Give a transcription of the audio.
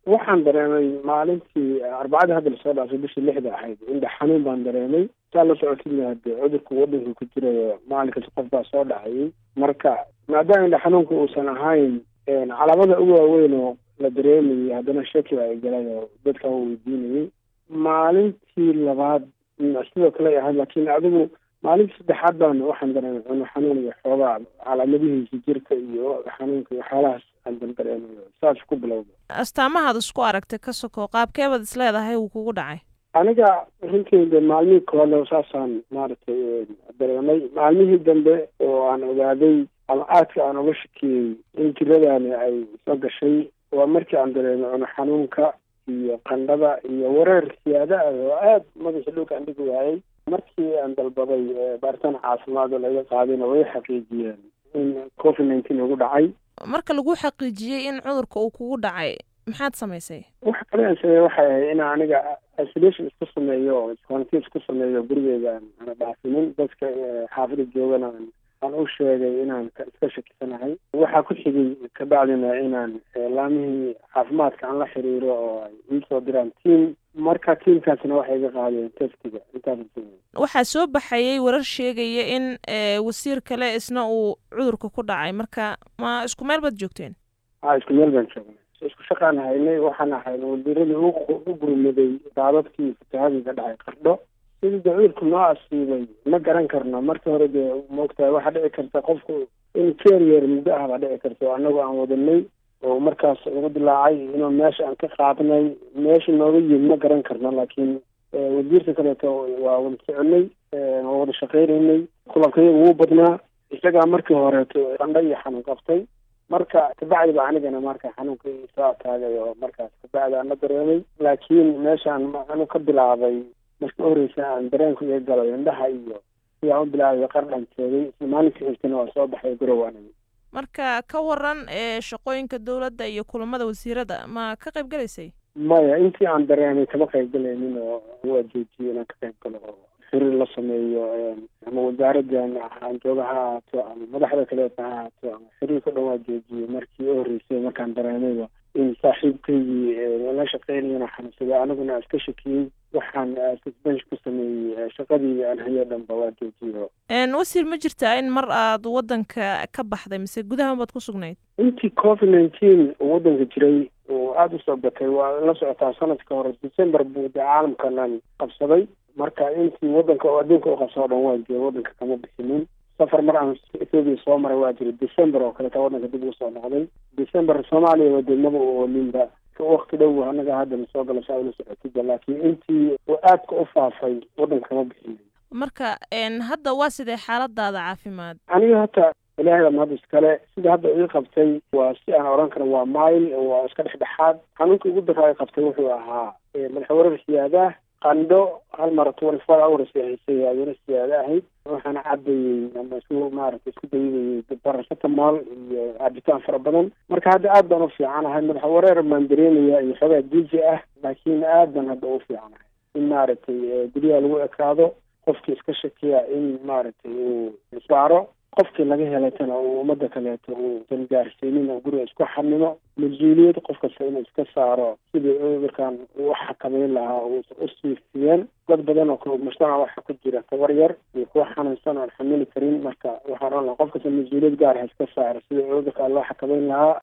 waxaan dareemay maalintii arbacadii hadda lasoo dhaafay bishii lixda ahayd indha xanuun baan dareemay saa la socotid hade cudurka waddanka ku jirayo maalinkas qof baa soo dhacayay marka maadaama indha xanuunka uusan ahayn calaamada ugu waaweyn oo la dareemayay haddana shaki baa galay oo dadka weydiinayay maalintii labaad sidoo kale ahayd laakiin adigu maalintii saddexaad baan waxaan dareemay cuno xanuun iyo xoogaa calaamadihiisa jirka iyo xanuunka iyo waxyaalahaas aan dan dareemayo saas ku bilowda astaamahaad isku aragtay ka soko qaabkeebaad is leedahay uu kugu dhacay aniga runteeda maalmihii koole saasaan maaragtay dareemay maalmihii dambe oo aan ogaaday ama aadka aan uga shakiyey in jiradani ay soo gashay waa markii aan dareemay cuno xanuunka iyo qandhada iyo wareer siyaada ah oo aada madaxa dhulka aan dhigi waayay markii aan dalbaday baaritaan caafimaad oo laga qaadayna way xaqiijiyeen in covid nineteen ugu dhacay marka lagu xaqiijiyey in cudurka uu kugu dhacay maxaad samaysay waxa kale aan sameeyey waxay ahayd in aniga isolation isku sameeyo oo quarantine isku sameeyo gurigeyga aan dhaafinin dadka xaafida joogana aan u sheegay inaan iska shakisanahay waxaa ku xigay kabacdina inaan laamihii caafimaadka aan la xiriiro oo ay iisoo diraan tiam marka tiamkaasna waxay iga qaadeen testiga intaas waxaa soo baxayay warar sheegaya in wasiir kale isna uu cudurka ku dhacay marka ma isku meel baad joogteen a isku meel baan joognay isku shaqaan haynay waxaan ahayn wasiiradii u gurmaday daadadkii fatahadii ka dhacay qardho sidii de cudurku noo asiibay ma garan karno marka hore dee maogtahay waxaa dhici karta qofku in keriyer muddo ah baa dhici karta oo annagu aan wadanay oo markaas ugu dilaacay inuu meesha aan ka qaadnay meesha nooga yimid ma garan karno laakiin wasiirka kaleeto waa wada soconay waa wada shaqaynaynay kulankayaga wuu badnaa isagaa markii horeeto qandho iyo xanuun qabtay marka kabacdi ba anigana marka xanuunka soo ataagay oo markaas kabacdi aan la dareemay laakiin meeshaan anu ka bilaabay marka horeysa aan dareenku iga galay indhaha iyo si aan u bilaabay qardhan joogay isla maalinka xigtana waa soo baxay garow aniga marka ka waran ee shaqooyinka dowladda iyo kulamada wasiirada ma ka qayb galaysay maya intii aan dareemay kama qayb galaynin oo waa joojiyay inaan ka qayb galo oo xiriir la sameeyo ama wasaaraddan aan jooga ha ahaato ama madaxda kaleeta ha ahaato ama xiriirka dhan waa joojiyey markii u horreysay markaan dareemayba in saaxiibkaygii la shaqeynayana xanuunsaday aniguna iska shakiyey waxaan susbensh ku sameeyey shaqadii aan hayo dhanba waa joojiyo wasiir ma jirtaa in mar aad waddanka ka baxday mise gudaha baad ku sugnayd intii covid nineteen uu waddanka jiray oo aada usoo batay waa la socotaa sanadka hore december buu de caalamkanan qabsaday marka intii waddanka oo adduunka u qabsado o dhan waa jooga waddanka kama bixinin safar mar aan ethoobia soo maray waa jiray december oo kaleeta waddanka dib ugu soo noqday december soomaaliya wadeednaba u oolinba wakti dhow anaga haddana soo gala saa ula socotida laakiin intii uu aadka u faafay waddanka kama bixinin marka hadda waa sidee xaaladaada caafimaad aniga hata ilaahay baa mahad iskale sida hadda ii qabtay waa si aan odhan karo waa mile waa iska dhexdhexaad xanuunka ugu daraa i qabtay wuxuu ahaa madaxwareer siyaadaah qandho hal mar twenty four hours haysay adina siyaada ahayd waxaana cabayey ama isku maaragtay isku dayidayay baracetamol iyo caabitaan fara badan marka hadda aad baan u fiicanahay madaxa wareer baan dareemaya iyo xoogaa diiji ah laakiin aad baan hadda u fiicanahay in maaragtay guryaha lagu ekaado qofkii iska shakiya in maaragtay uu isbaaro qofkii laga helaytana uu ummadda kaleeto uusan gaarsiinin oo guriga isku xanimo mas-uuliyad qof kasta inuu iska saaro sidii cudurkan uu xakameyn lahaa uusan u siifiyeen dad badan oo kale mujtamac waxaa ku jira tabar yar iyo kuwa xanuunsan oon xamili karin marka waxaan ohan lahaa qof kasta mas-uuliyad gaar ha iska saaro sidii cudurkan loo xakameyn lahaa